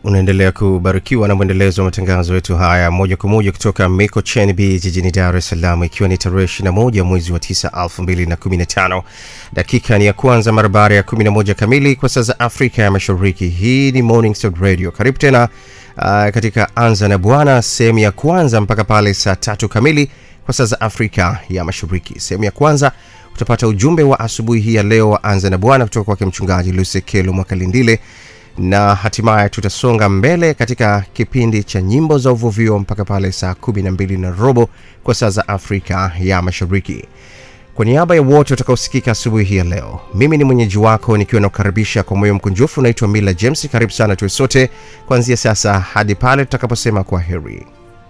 unaendelea kubarikiwa na mwendelezo wa matangazo yetu haya moja kwa moja kutoka mikocheni b jijini dar es salaam ikiwa ni tarehe 21 mwezi wa 9 2015 dakika ni ya kwanza mara baada ya 11 kamili kwa saa za afrika ya mashariki hii ni morning Star radio karibu tena uh, katika anza na bwana sehemu ya kwanza mpaka pale saa tatu kamili kwa saa za afrika ya mashariki sehemu ya kwanza utapata ujumbe wa asubuhi hii ya leo wa anza na bwana kutoka kwake mchungaji lusekelo mwakalindile na hatimaye tutasonga mbele katika kipindi cha nyimbo za uvuvio mpaka pale saa 12 na robo kwa saa za afrika ya mashariki kwa niaba ya wote watakaosikika asubuhi hii ya leo mimi ni mwenyeji wako nikiwa nakukaribisha kwa moyo mkunjufu naitwa mila james karibu sana tuwe sote kuanzia sasa hadi pale tutakaposema kwa heri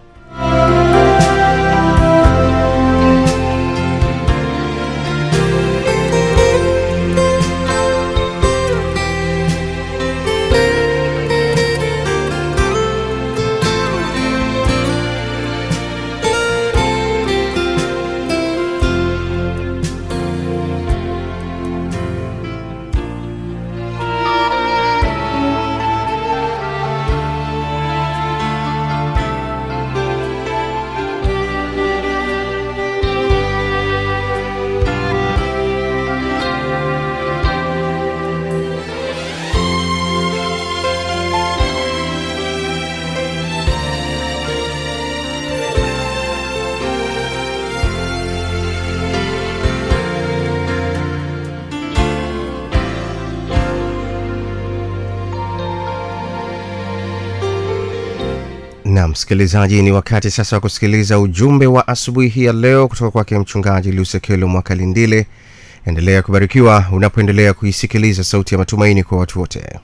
na msikilizaji ni wakati sasa wa kusikiliza ujumbe wa asubuhi hii ya leo kutoka kwake mchungaji lusekelo mwakalindile endelea kubarikiwa unapoendelea kuisikiliza sauti ya matumaini kwa watu wote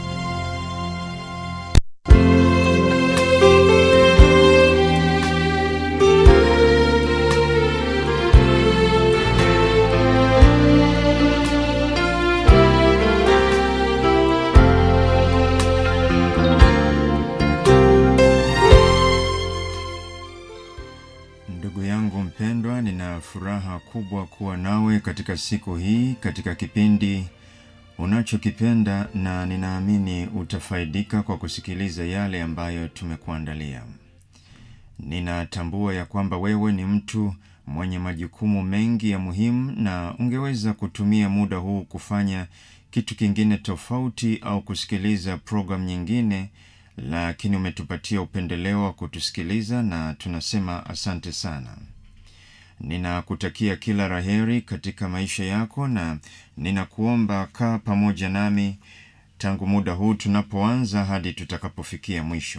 Ndugu yangu mpendwa, nina furaha kubwa kuwa nawe katika siku hii, katika kipindi unachokipenda, na ninaamini utafaidika kwa kusikiliza yale ambayo tumekuandalia. Ninatambua ya kwamba wewe ni mtu mwenye majukumu mengi ya muhimu, na ungeweza kutumia muda huu kufanya kitu kingine tofauti au kusikiliza programu nyingine lakini umetupatia upendeleo wa kutusikiliza na tunasema asante sana ninakutakia kila raheri katika maisha yako na ninakuomba kaa pamoja nami tangu muda huu tunapoanza hadi tutakapofikia mwisho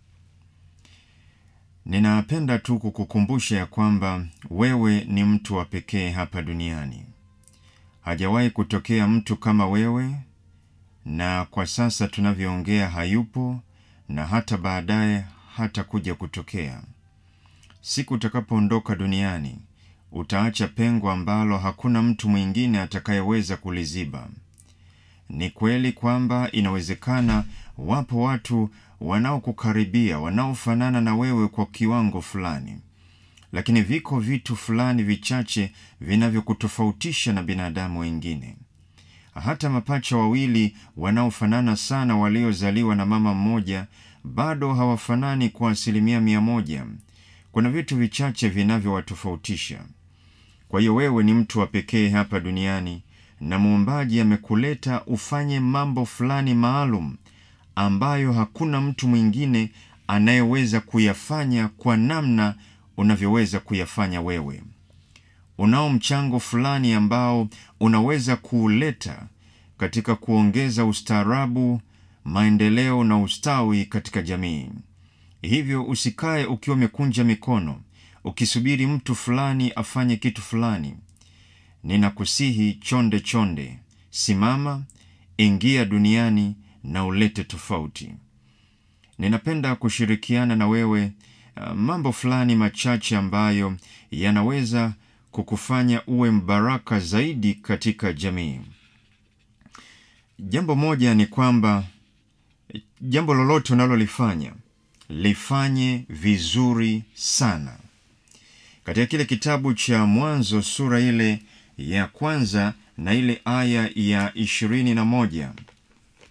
ninapenda tu kukukumbusha ya kwamba wewe ni mtu wa pekee hapa duniani hajawahi kutokea mtu kama wewe na kwa sasa tunavyoongea hayupo na hata baadaye hata kuja kutokea siku utakapoondoka duniani utaacha pengo ambalo hakuna mtu mwingine atakayeweza kuliziba ni kweli kwamba inawezekana wapo watu wanaokukaribia wanaofanana na wewe kwa kiwango fulani lakini viko vitu fulani vichache vinavyokutofautisha na binadamu wengine hata mapacha wawili wanaofanana sana waliozaliwa na mama mmoja bado hawafanani kwa asilimia mia moja kuna vitu vichache vinavyowatofautisha kwa hiyo wewe ni mtu wa pekee hapa duniani na muumbaji amekuleta ufanye mambo fulani maalum ambayo hakuna mtu mwingine anayeweza kuyafanya kwa namna unavyoweza kuyafanya wewe unao mchango fulani ambao unaweza kuuleta katika kuongeza ustaarabu maendeleo na ustawi katika jamii hivyo usikae ukiwa umekunja mikono ukisubiri mtu fulani afanye kitu fulani ninakusihi chonde chonde simama ingia duniani na ulete tofauti ninapenda kushirikiana na wewe uh, mambo fulani machache ambayo yanaweza kukufanya uwe mbaraka zaidi katika jamii jambo moja ni kwamba jambo lolote unalolifanya lifanye vizuri sana katika kile kitabu cha mwanzo sura ile ya kwanza na ile aya ya ishirini na moja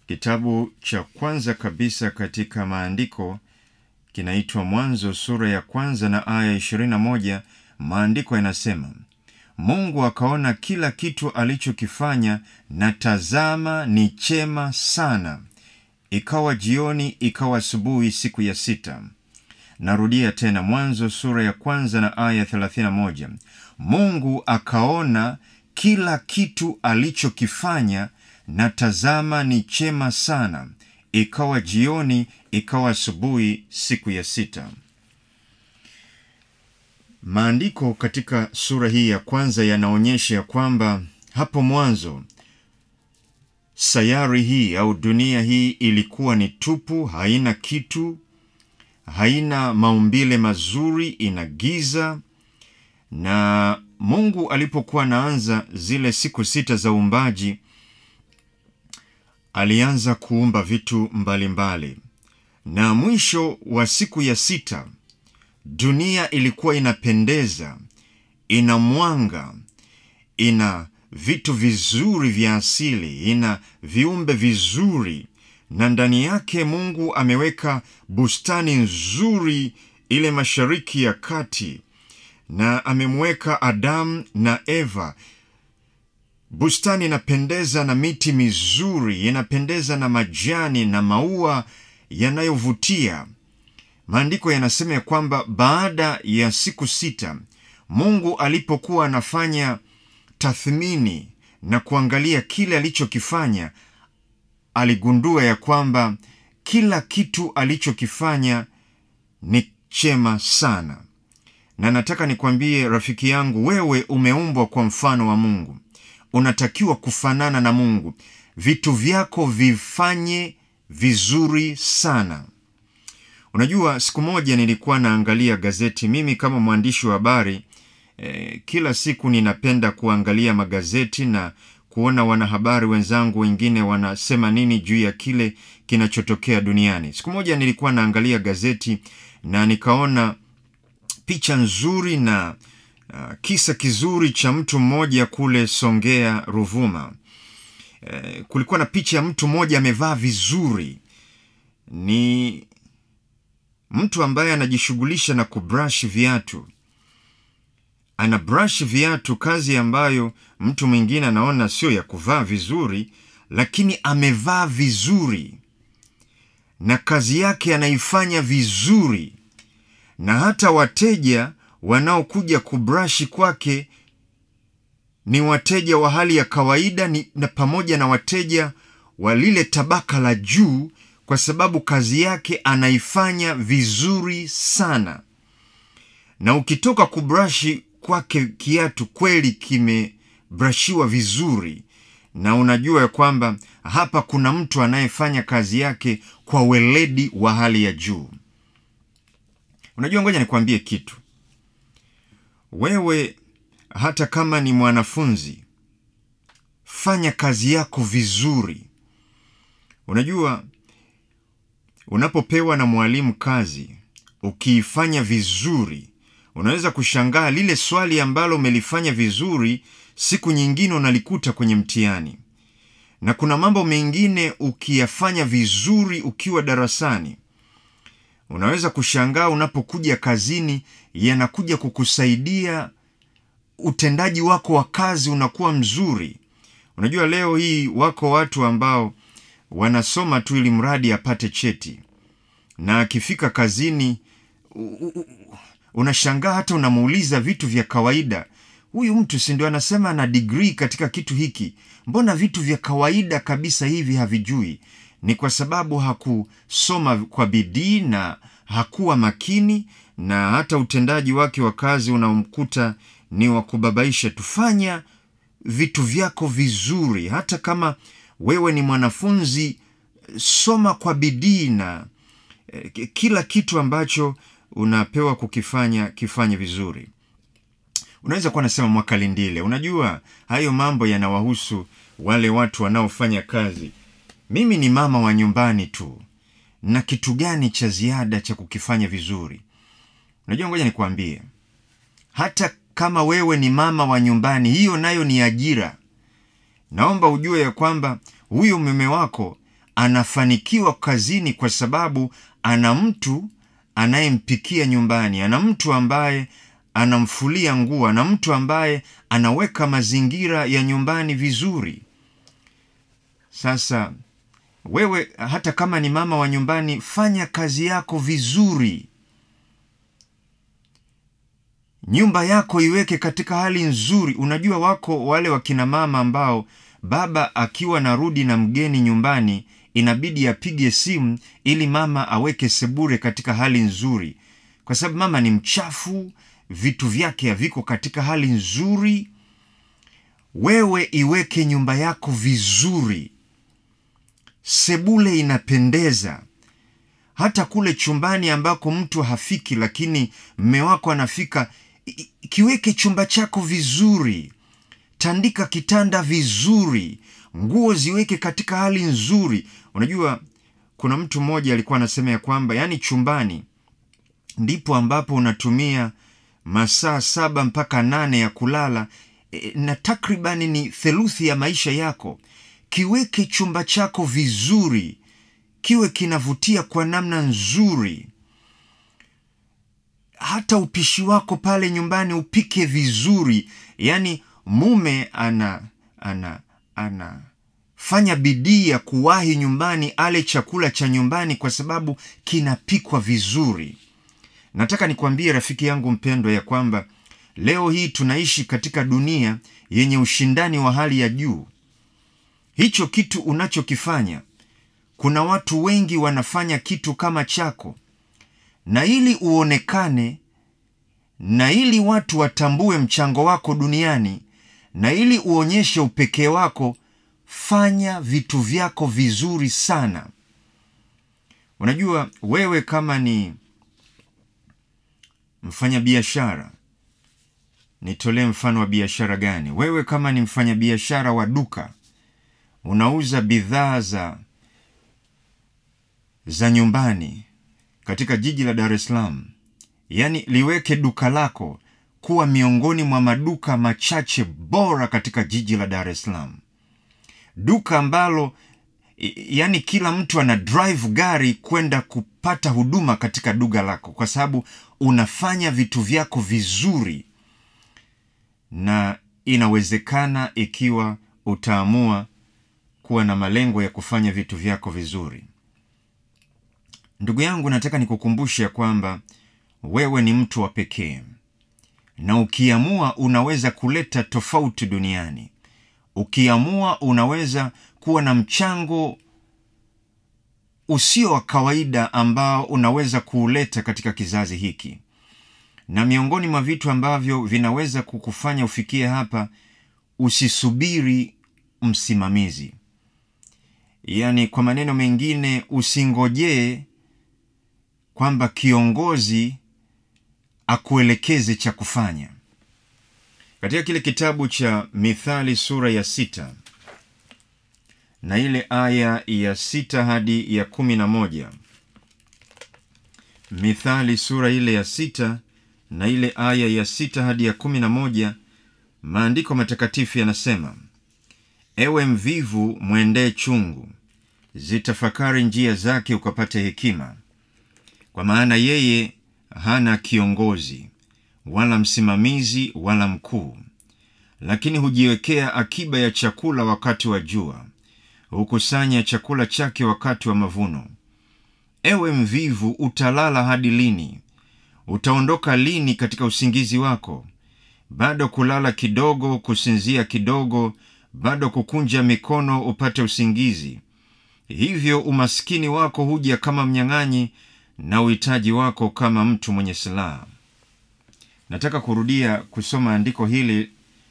Kitabu cha kwanza kabisa katika maandiko kinaitwa Mwanzo sura ya kwanza na aya 21. Maandiko yanasema Mungu akaona kila kitu alichokifanya, na tazama, ni chema sana. Ikawa jioni, ikawa asubuhi, siku ya sita. Narudia tena, Mwanzo sura ya kwanza na aya 31. Mungu akaona kila kitu alichokifanya, na tazama, ni chema sana. Ikawa jioni, ikawa asubuhi, siku ya sita. Maandiko katika sura hii ya kwanza yanaonyesha ya kwamba hapo mwanzo sayari hii au dunia hii ilikuwa ni tupu, haina kitu, haina maumbile mazuri, ina giza. Na Mungu alipokuwa anaanza zile siku sita za uumbaji, alianza kuumba vitu mbalimbali mbali. Na mwisho wa siku ya sita dunia ilikuwa inapendeza, ina mwanga, ina vitu vizuri vya asili, ina viumbe vizuri, na ndani yake Mungu ameweka bustani nzuri ile mashariki ya kati, na amemweka Adamu na Eva. Bustani inapendeza na miti mizuri, inapendeza na majani na maua yanayovutia. Maandiko yanasema ya kwamba baada ya siku sita Mungu alipokuwa anafanya tathmini na kuangalia kile alichokifanya, aligundua ya kwamba kila kitu alichokifanya ni chema sana. Na nataka nikwambie rafiki yangu, wewe umeumbwa kwa mfano wa Mungu, unatakiwa kufanana na Mungu. Vitu vyako vifanye vizuri sana. Unajua, siku moja nilikuwa naangalia gazeti. Mimi kama mwandishi wa habari eh, kila siku ninapenda kuangalia magazeti na kuona wanahabari wenzangu wengine wanasema nini juu ya kile kinachotokea duniani. Siku moja nilikuwa naangalia gazeti na nikaona picha nzuri na uh, kisa kizuri cha mtu mmoja kule Songea, Ruvuma. Eh, kulikuwa na picha ya mtu mmoja amevaa vizuri, ni mtu ambaye anajishughulisha na kubrush viatu. Ana brush viatu, kazi ambayo mtu mwingine anaona sio ya kuvaa vizuri, lakini amevaa vizuri na kazi yake anaifanya vizuri, na hata wateja wanaokuja kubrashi kwake ni wateja wa hali ya kawaida ni, na pamoja na wateja wa lile tabaka la juu kwa sababu kazi yake anaifanya vizuri sana. Na ukitoka kubrashi kwake kiatu kweli kimebrashiwa vizuri, na unajua ya kwamba hapa kuna mtu anayefanya kazi yake kwa weledi wa hali ya juu. Unajua, ngoja nikwambie kitu. Wewe hata kama ni mwanafunzi, fanya kazi yako vizuri. Unajua, unapopewa na mwalimu kazi ukiifanya vizuri, unaweza kushangaa lile swali ambalo umelifanya vizuri, siku nyingine unalikuta kwenye mtihani. Na kuna mambo mengine ukiyafanya vizuri ukiwa darasani, unaweza kushangaa unapokuja kazini, yanakuja kukusaidia, utendaji wako wa kazi unakuwa mzuri. Unajua, leo hii wako watu ambao wanasoma tu ili mradi apate cheti, na akifika kazini unashangaa hata unamuuliza vitu vya kawaida, huyu mtu si ndio anasema ana digrii katika kitu hiki, mbona vitu vya kawaida kabisa hivi havijui? Ni kwa sababu hakusoma kwa bidii na hakuwa makini, na hata utendaji wake wa kazi unaomkuta ni wa kubabaisha. Tufanya vitu vyako vizuri, hata kama wewe ni mwanafunzi, soma kwa bidii na eh, kila kitu ambacho unapewa kukifanya kifanye vizuri. Unaweza kuwa nasema Mwakalindile, unajua hayo mambo yanawahusu wale watu wanaofanya kazi. Mimi ni mama wa nyumbani tu, na kitu gani cha ziada cha kukifanya vizuri? Unajua, ngoja nikwambie, hata kama wewe ni mama wa nyumbani, hiyo nayo ni ajira. Naomba ujue ya kwamba huyo mume wako anafanikiwa kazini kwa sababu ana mtu anayempikia nyumbani, ana mtu ambaye anamfulia nguo, ana mtu ambaye anaweka mazingira ya nyumbani vizuri. Sasa wewe hata kama ni mama wa nyumbani, fanya kazi yako vizuri, nyumba yako iweke katika hali nzuri. Unajua, wako wale wakina mama ambao baba akiwa narudi na mgeni nyumbani, inabidi apige simu ili mama aweke sebure katika hali nzuri, kwa sababu mama ni mchafu, vitu vyake haviko katika hali nzuri. Wewe iweke nyumba yako vizuri, sebule inapendeza. Hata kule chumbani ambako mtu hafiki, lakini mme wako anafika, kiweke chumba chako vizuri, tandika kitanda vizuri, nguo ziweke katika hali nzuri. Unajua, kuna mtu mmoja alikuwa anasema ya kwamba yaani chumbani ndipo ambapo unatumia masaa saba mpaka nane ya kulala e, na takribani ni theluthi ya maisha yako. Kiweke chumba chako vizuri, kiwe kinavutia kwa namna nzuri. Hata upishi wako pale nyumbani upike vizuri, yaani mume ana ana anafanya bidii ya kuwahi nyumbani ale chakula cha nyumbani kwa sababu kinapikwa vizuri. Nataka nikwambie rafiki yangu mpendwa, ya kwamba leo hii tunaishi katika dunia yenye ushindani wa hali ya juu. Hicho kitu unachokifanya, kuna watu wengi wanafanya kitu kama chako, na ili uonekane na ili watu watambue mchango wako duniani na ili uonyeshe upekee wako, fanya vitu vyako vizuri sana. Unajua, wewe kama ni mfanyabiashara, nitolee mfano wa biashara gani? Wewe kama ni mfanyabiashara wa duka, unauza bidhaa za za nyumbani katika jiji la Dar es Salaam, yaani liweke duka lako kuwa miongoni mwa maduka machache bora katika jiji la Dar es Salaam, duka ambalo yaani kila mtu ana drive gari kwenda kupata huduma katika duka lako, kwa sababu unafanya vitu vyako vizuri, na inawezekana ikiwa utaamua kuwa na malengo ya kufanya vitu vyako vizuri. Ndugu yangu, nataka nikukumbushe ya kwamba wewe ni mtu wa pekee na ukiamua unaweza kuleta tofauti duniani. Ukiamua unaweza kuwa na mchango usio wa kawaida ambao unaweza kuuleta katika kizazi hiki. Na miongoni mwa vitu ambavyo vinaweza kukufanya ufikie hapa, usisubiri msimamizi. Yaani, kwa maneno mengine, usingojee kwamba kiongozi akuelekeze cha kufanya. Katika kile kitabu cha Mithali sura ya sita na ile aya ya sita hadi ya kumi na moja Mithali sura ile ya sita na ile aya ya sita hadi ya kumi na moja maandiko matakatifu yanasema: ewe mvivu, mwendee chungu, zitafakari njia zake, ukapate hekima, kwa maana yeye hana kiongozi wala msimamizi wala mkuu, lakini hujiwekea akiba ya chakula wakati wa jua, hukusanya chakula chake wakati wa mavuno. Ewe mvivu, utalala hadi lini? Utaondoka lini katika usingizi wako? Bado kulala kidogo, kusinzia kidogo, bado kukunja mikono upate usingizi. Hivyo umaskini wako huja kama mnyang'anyi na uhitaji wako kama mtu mwenye silaha. Nataka kurudia kusoma andiko hili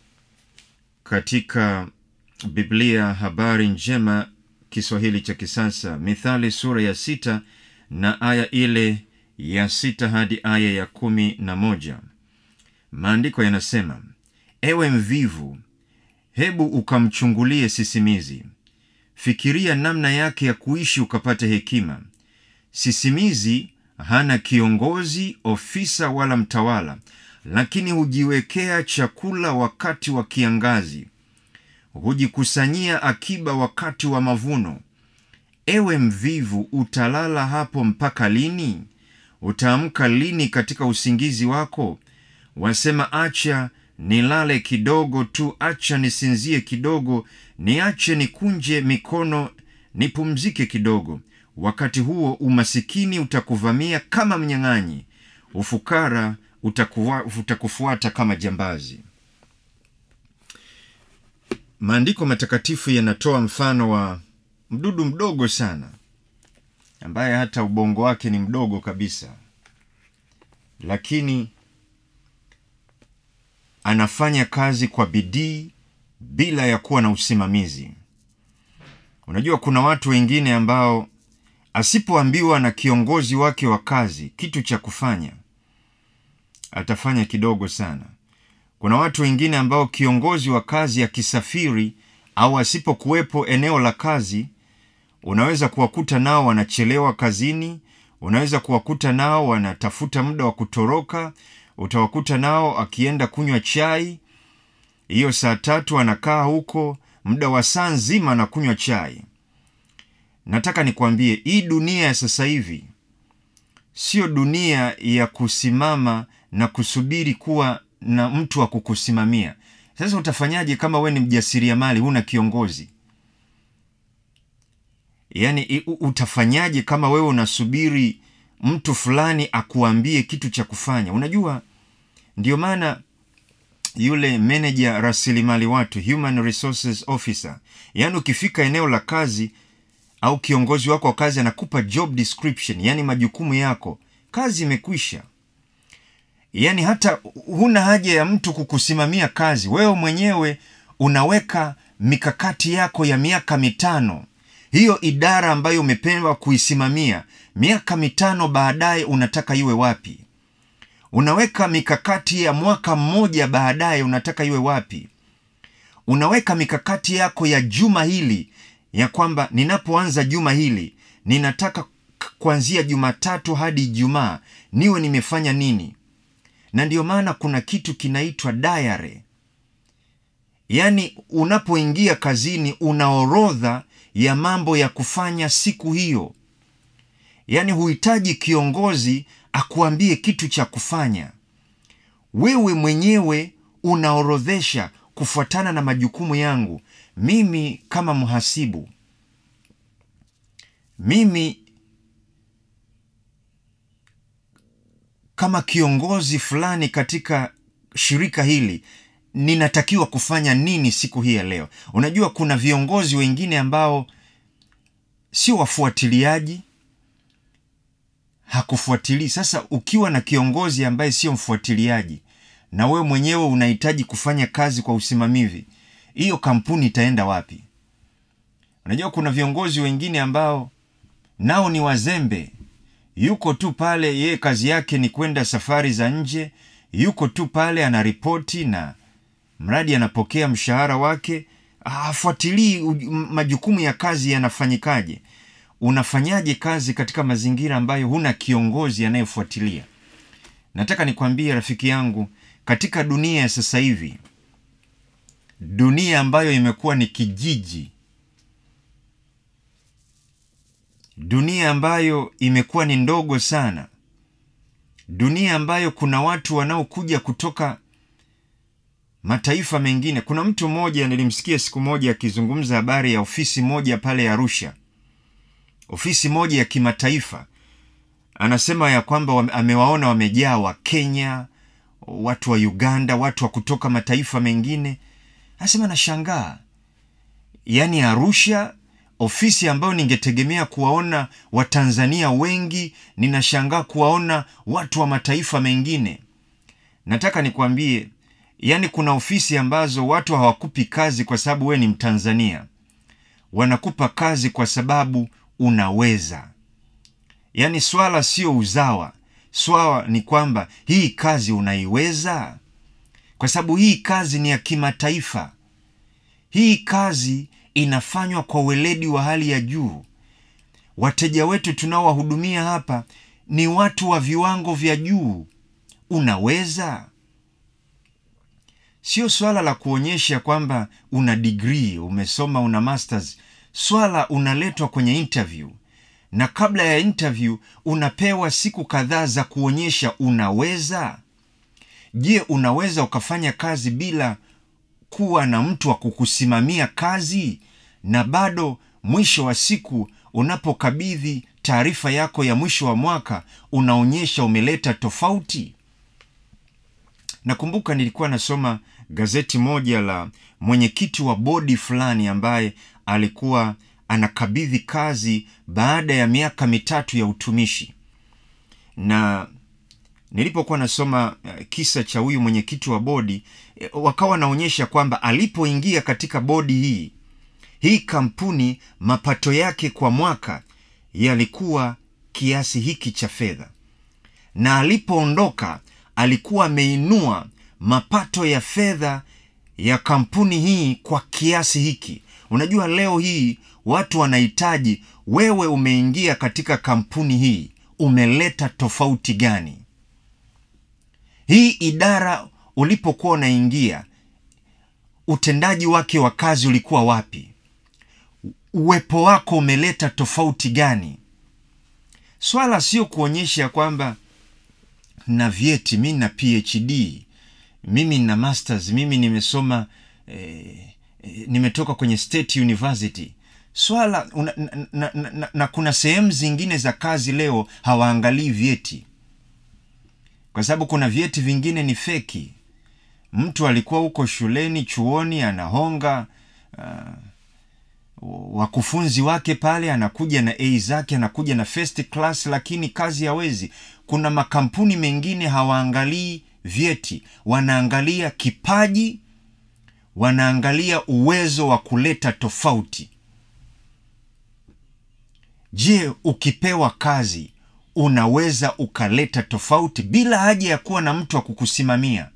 katika Biblia Habari Njema Kiswahili cha kisasa, Mithali sura ya sita na aya ile ya sita hadi aya ya kumi na moja. Maandiko yanasema: ewe mvivu, hebu ukamchungulie sisimizi, fikiria namna yake ya kuishi ukapate hekima. Sisimizi hana kiongozi, ofisa wala mtawala, lakini hujiwekea chakula wakati wa kiangazi, hujikusanyia akiba wakati wa mavuno. ewe mvivu utalala hapo mpaka lini utaamka lini katika usingizi wako wasema acha nilale kidogo tu acha nisinzie kidogo niache nikunje mikono nipumzike kidogo wakati huo umasikini utakuvamia kama mnyang'anyi ufukara utakuwa, utakufuata kama jambazi maandiko matakatifu yanatoa mfano wa mdudu mdogo sana ambaye hata ubongo wake ni mdogo kabisa lakini anafanya kazi kwa bidii bila ya kuwa na usimamizi unajua kuna watu wengine ambao asipoambiwa na kiongozi wake wa kazi kitu cha kufanya atafanya kidogo sana kuna watu wengine ambao kiongozi wa kazi akisafiri au asipokuwepo eneo la kazi unaweza kuwakuta nao wanachelewa kazini unaweza kuwakuta nao wanatafuta muda wa kutoroka utawakuta nao akienda kunywa chai hiyo saa tatu anakaa huko muda wa saa nzima anakunywa chai nataka nikwambie hii dunia ya sasa hivi siyo dunia ya kusimama na kusubiri kuwa na mtu wa kukusimamia sasa utafanyaje kama we ni mjasiriamali huna kiongozi yaani utafanyaje kama wewe unasubiri mtu fulani akuambie kitu cha kufanya unajua ndio maana yule meneja rasilimali watu human resources officer yaani ukifika eneo la kazi au kiongozi wako wa kazi anakupa job description yaani majukumu yako kazi imekwisha yaani hata huna haja ya mtu kukusimamia kazi wewe mwenyewe unaweka mikakati yako ya miaka mitano hiyo idara ambayo umepewa kuisimamia miaka mitano baadaye unataka iwe wapi unaweka mikakati ya mwaka mmoja baadaye unataka iwe wapi unaweka mikakati yako ya juma hili ya kwamba ninapoanza juma hili ninataka kuanzia jumatatu hadi ijumaa niwe nimefanya nini na ndiyo maana kuna kitu kinaitwa diary yaani unapoingia kazini una orodha ya mambo ya kufanya siku hiyo yaani huhitaji kiongozi akuambie kitu cha kufanya wewe mwenyewe unaorodhesha kufuatana na majukumu yangu mimi kama mhasibu mimi kama kiongozi fulani katika shirika hili ninatakiwa kufanya nini siku hii ya leo unajua kuna viongozi wengine ambao sio wafuatiliaji hakufuatilii sasa ukiwa na kiongozi ambaye sio mfuatiliaji na wewe mwenyewe unahitaji kufanya kazi kwa usimamizi hiyo kampuni itaenda wapi unajua kuna viongozi wengine ambao nao ni wazembe yuko tu pale yeye kazi yake ni kwenda safari za nje yuko tu pale anaripoti na mradi anapokea mshahara wake hafuatilii majukumu ya kazi yanafanyikaje unafanyaje kazi katika mazingira ambayo huna kiongozi anayefuatilia nataka nikwambie rafiki yangu katika dunia ya sasa hivi dunia ambayo imekuwa ni kijiji dunia ambayo imekuwa ni ndogo sana dunia ambayo kuna watu wanaokuja kutoka mataifa mengine kuna mtu mmoja nilimsikia siku moja akizungumza habari ya ofisi moja pale arusha ofisi moja ya kimataifa anasema ya kwamba wame, amewaona wamejaa wa kenya watu wa uganda watu wa kutoka mataifa mengine anasema nashangaa yaani arusha ofisi ambayo ningetegemea kuwaona watanzania wengi ninashangaa kuwaona watu wa mataifa mengine nataka nikwambie yaani kuna ofisi ambazo watu hawakupi kazi kwa sababu wewe ni mtanzania wanakupa kazi kwa sababu unaweza yaani swala sio uzawa swala ni kwamba hii kazi unaiweza kwa sababu hii kazi ni ya kimataifa hii kazi inafanywa kwa weledi wa hali ya juu wateja wetu tunaowahudumia hapa ni watu wa viwango vya juu unaweza sio swala la kuonyesha kwamba una digrii umesoma una masters swala unaletwa kwenye interview na kabla ya interview unapewa siku kadhaa za kuonyesha unaweza je unaweza ukafanya kazi bila kuwa na mtu wa kukusimamia kazi na bado mwisho wa siku unapokabidhi taarifa yako ya mwisho wa mwaka unaonyesha umeleta tofauti nakumbuka nilikuwa nasoma gazeti moja la mwenyekiti wa bodi fulani ambaye alikuwa anakabidhi kazi baada ya miaka mitatu ya utumishi na nilipokuwa nasoma uh, kisa cha huyu mwenyekiti wa bodi eh, wakawa wanaonyesha kwamba alipoingia katika bodi hii hii kampuni mapato yake kwa mwaka yalikuwa kiasi hiki cha fedha na alipoondoka alikuwa ameinua mapato ya fedha ya kampuni hii kwa kiasi hiki unajua leo hii watu wanahitaji wewe umeingia katika kampuni hii umeleta tofauti gani hii idara ulipokuwa unaingia utendaji wake wa kazi ulikuwa wapi uwepo wako umeleta tofauti gani swala sio kuonyesha kwamba na vyeti mi na phd mimi na masters mimi nimesoma eh, eh, nimetoka kwenye state university swala una, na, na, na, na, na kuna sehemu zingine za kazi leo hawaangalii vyeti kwa sababu kuna vyeti vingine ni feki mtu alikuwa huko shuleni chuoni anahonga uh, wakufunzi wake pale anakuja na a zake anakuja na first class lakini kazi hawezi kuna makampuni mengine hawaangalii vyeti wanaangalia kipaji wanaangalia uwezo wa kuleta tofauti je ukipewa kazi unaweza ukaleta tofauti bila haja ya kuwa na mtu wa kukusimamia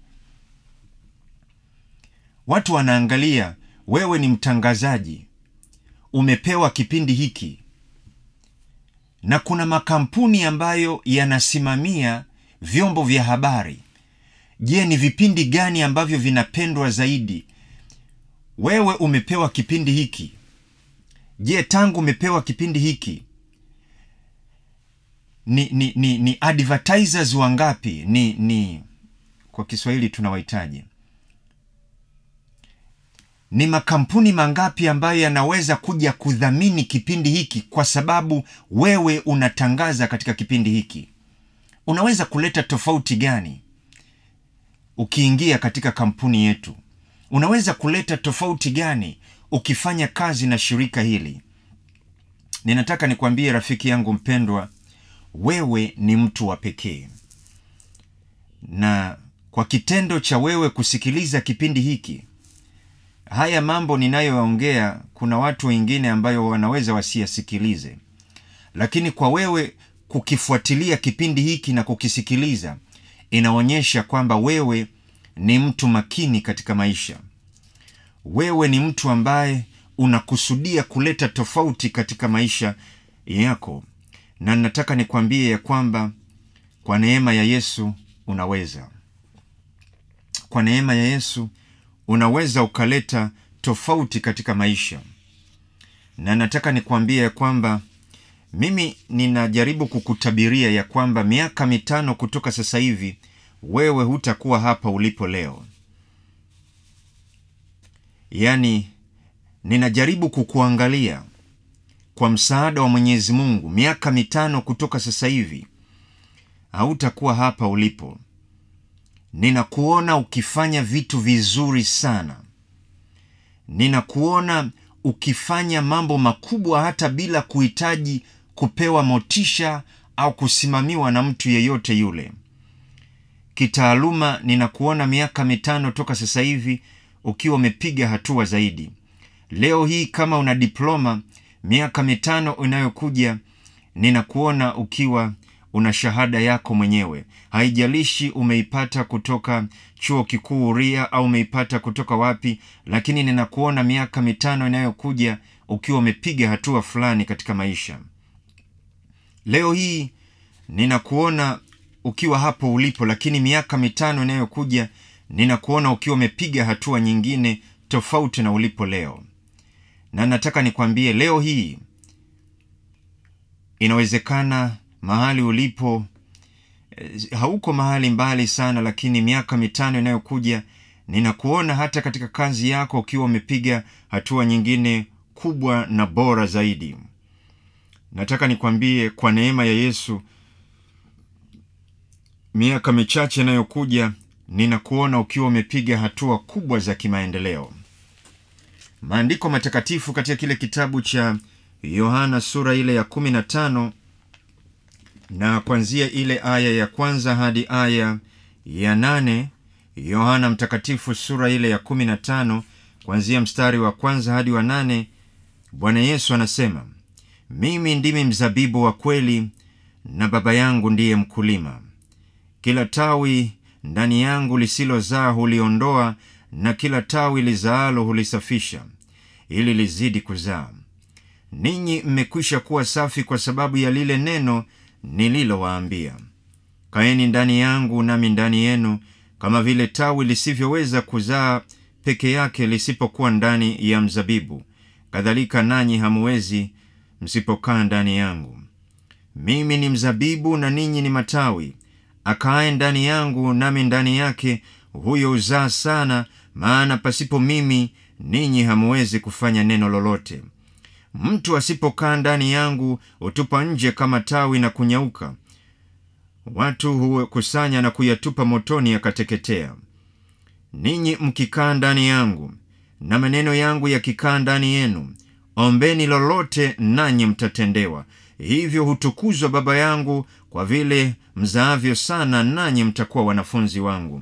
watu wanaangalia wewe ni mtangazaji umepewa kipindi hiki na kuna makampuni ambayo yanasimamia vyombo vya habari je ni vipindi gani ambavyo vinapendwa zaidi wewe umepewa kipindi hiki je tangu umepewa kipindi hiki ni ni ni, ni advertisers wangapi ni ni kwa kiswahili tunawahitaji ni makampuni mangapi ambayo yanaweza kuja kudhamini kipindi hiki kwa sababu wewe unatangaza katika kipindi hiki unaweza kuleta tofauti gani ukiingia katika kampuni yetu unaweza kuleta tofauti gani ukifanya kazi na shirika hili ninataka nikwambie rafiki yangu mpendwa wewe ni mtu wa pekee na kwa kitendo cha wewe kusikiliza kipindi hiki haya mambo ninayoyaongea kuna watu wengine ambayo wanaweza wasiyasikilize lakini kwa wewe kukifuatilia kipindi hiki na kukisikiliza inaonyesha kwamba wewe ni mtu makini katika maisha wewe ni mtu ambaye unakusudia kuleta tofauti katika maisha yako na nataka nikwambie ya kwamba kwa neema ya yesu unaweza kwa neema ya yesu unaweza ukaleta tofauti katika maisha na nataka nikwambie ya kwamba mimi ninajaribu kukutabiria ya kwamba miaka mitano kutoka sasa hivi wewe hutakuwa hapa ulipo leo yaani ninajaribu kukuangalia kwa msaada wa mwenyezi mungu miaka mitano kutoka sasa hivi hautakuwa hapa ulipo ninakuona ukifanya vitu vizuri sana ninakuona ukifanya mambo makubwa hata bila kuhitaji kupewa motisha au kusimamiwa na mtu yeyote yule kitaaluma ninakuona miaka mitano toka sasa hivi ukiwa umepiga hatua zaidi leo hii kama una diploma miaka mitano inayokuja ninakuona ukiwa una shahada yako mwenyewe haijalishi umeipata kutoka chuo kikuu uria au umeipata kutoka wapi lakini ninakuona miaka mitano inayokuja ukiwa umepiga hatua fulani katika maisha leo hii ninakuona ukiwa hapo ulipo lakini miaka mitano inayokuja ninakuona ukiwa umepiga hatua nyingine tofauti na ulipo leo na nataka nikwambie leo hii inawezekana mahali ulipo eh, hauko mahali mbali sana lakini miaka mitano inayokuja ninakuona hata katika kazi yako ukiwa umepiga hatua nyingine kubwa na bora zaidi nataka nikwambie kwa neema ya yesu miaka michache inayokuja ninakuona ukiwa umepiga hatua kubwa za kimaendeleo maandiko matakatifu katika kile kitabu cha yohana sura ile ya kumi na tano na kuanzia ile aya ya kwanza hadi aya ya nane yohana mtakatifu sura ile ya kumi na tano kuanzia mstari wa kwanza hadi wa nane bwana yesu anasema mimi ndimi mzabibu wa kweli na baba yangu ndiye mkulima kila tawi ndani yangu lisilozaa huliondoa na kila tawi lizaalo hulisafisha ili lizidi kuzaa ninyi mmekwisha kuwa safi kwa sababu ya lile neno nililowaambia kaeni ndani yangu nami ndani yenu kama vile tawi lisivyoweza kuzaa peke yake lisipokuwa ndani ya mzabibu kadhalika nanyi hamuwezi msipokaa ndani yangu mimi ni mzabibu na ninyi ni matawi akaaye ndani yangu nami ndani yake huyo uzaa sana maana pasipo mimi ninyi hamuwezi kufanya neno lolote mtu asipokaa ndani yangu hutupa nje kama tawi na kunyauka watu hukusanya na kuyatupa motoni yakateketea ninyi mkikaa ndani yangu na maneno yangu yakikaa ndani yenu ombeni lolote nanyi mtatendewa hivyo hutukuzwa baba yangu kwa vile mzaavyo sana nanyi mtakuwa wanafunzi wangu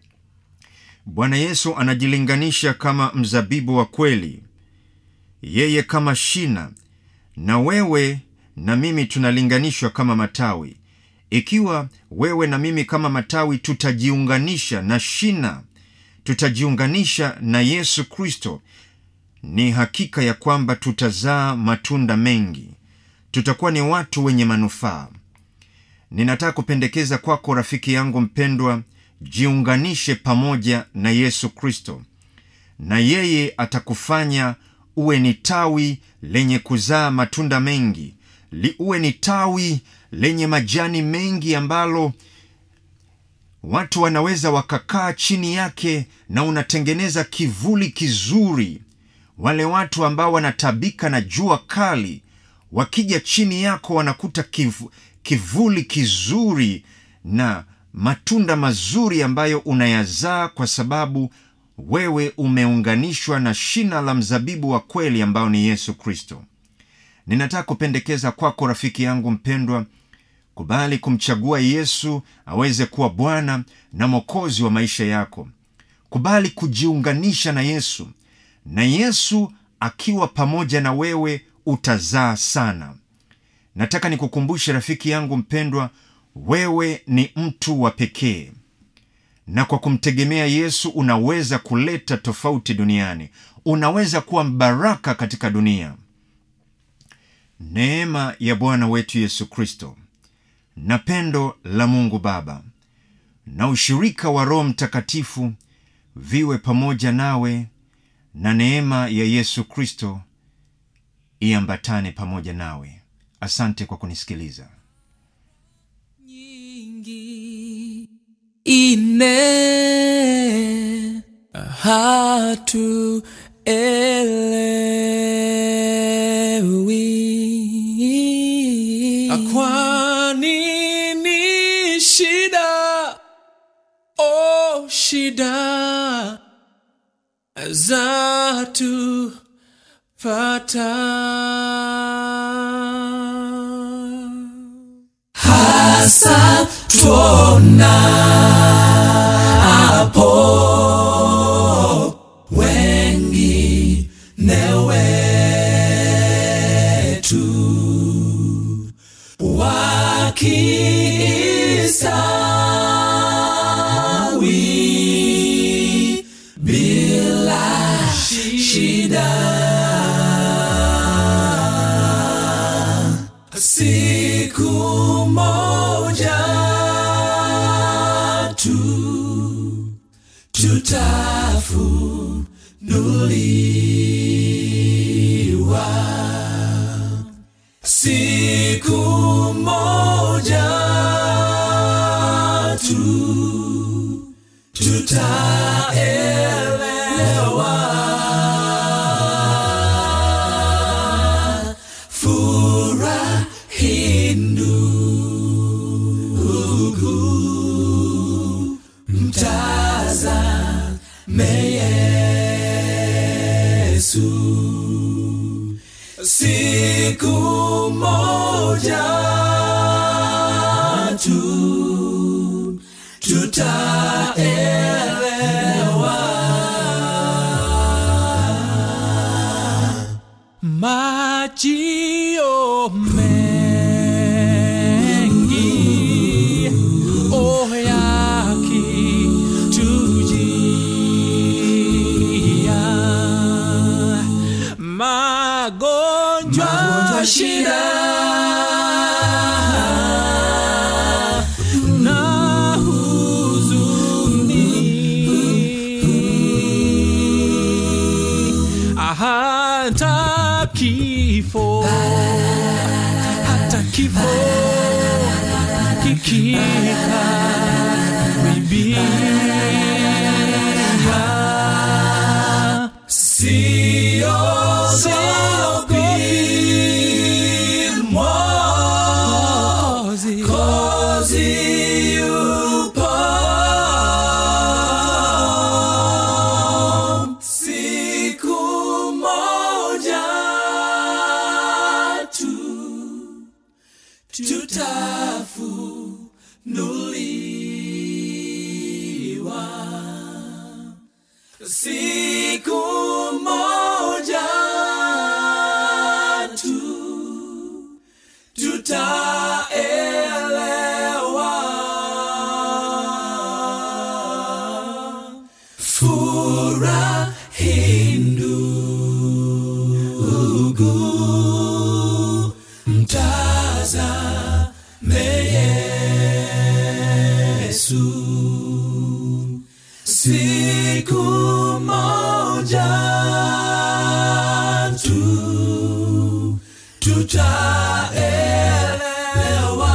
bwana yesu anajilinganisha kama mzabibu wa kweli yeye kama shina na wewe na mimi tunalinganishwa kama matawi ikiwa wewe na mimi kama matawi tutajiunganisha na shina tutajiunganisha na yesu kristo ni hakika ya kwamba tutazaa matunda mengi tutakuwa ni watu wenye manufaa ninataka kupendekeza kwako rafiki yangu mpendwa jiunganishe pamoja na yesu kristo na yeye atakufanya uwe ni tawi lenye kuzaa matunda mengi Li, uwe ni tawi lenye majani mengi ambalo watu wanaweza wakakaa chini yake na unatengeneza kivuli kizuri wale watu ambao wanatabika na jua kali wakija chini yako wanakuta kivu, kivuli kizuri na matunda mazuri ambayo unayazaa kwa sababu wewe umeunganishwa na shina la mzabibu wa kweli ambao ni yesu kristo ninataka kupendekeza kwako rafiki yangu mpendwa kubali kumchagua yesu aweze kuwa bwana na mwokozi wa maisha yako kubali kujiunganisha na yesu na yesu akiwa pamoja na wewe utazaa sana nataka nikukumbushe rafiki yangu mpendwa wewe ni mtu wa pekee na kwa kumtegemea yesu unaweza kuleta tofauti duniani unaweza kuwa mbaraka katika dunia neema ya bwana wetu yesu kristo na pendo la mungu baba na ushirika wa roho mtakatifu viwe pamoja nawe na neema ya yesu kristo iambatane pamoja nawe asante kwa kunisikiliza nyingi ine hatu elewi kwa nini shida oh shida zatu pata hasa tuona hapo wengi newetu wakisawi bila shida siku moja tu tutafunuliwa siku moja tu tutaelewa furahi ndugu mtazame Yesu siku moja tu tutaelewa Majio mengi oh yakitujia magonjwa magonjwa shida na huzuni hata kifo hata kifo kikikaribia siogopi Mwokozi Mwokozi yupo siku moja tu tutafunuliwa siku moja tu tutaelewa furahi ndugu mtazame Yesu siku moja tu tutaelewa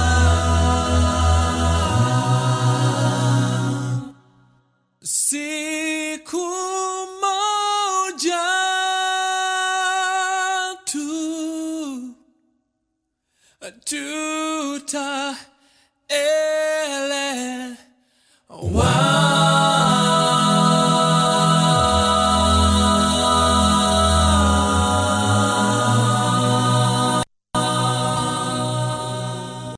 siku moja tu tutaelewa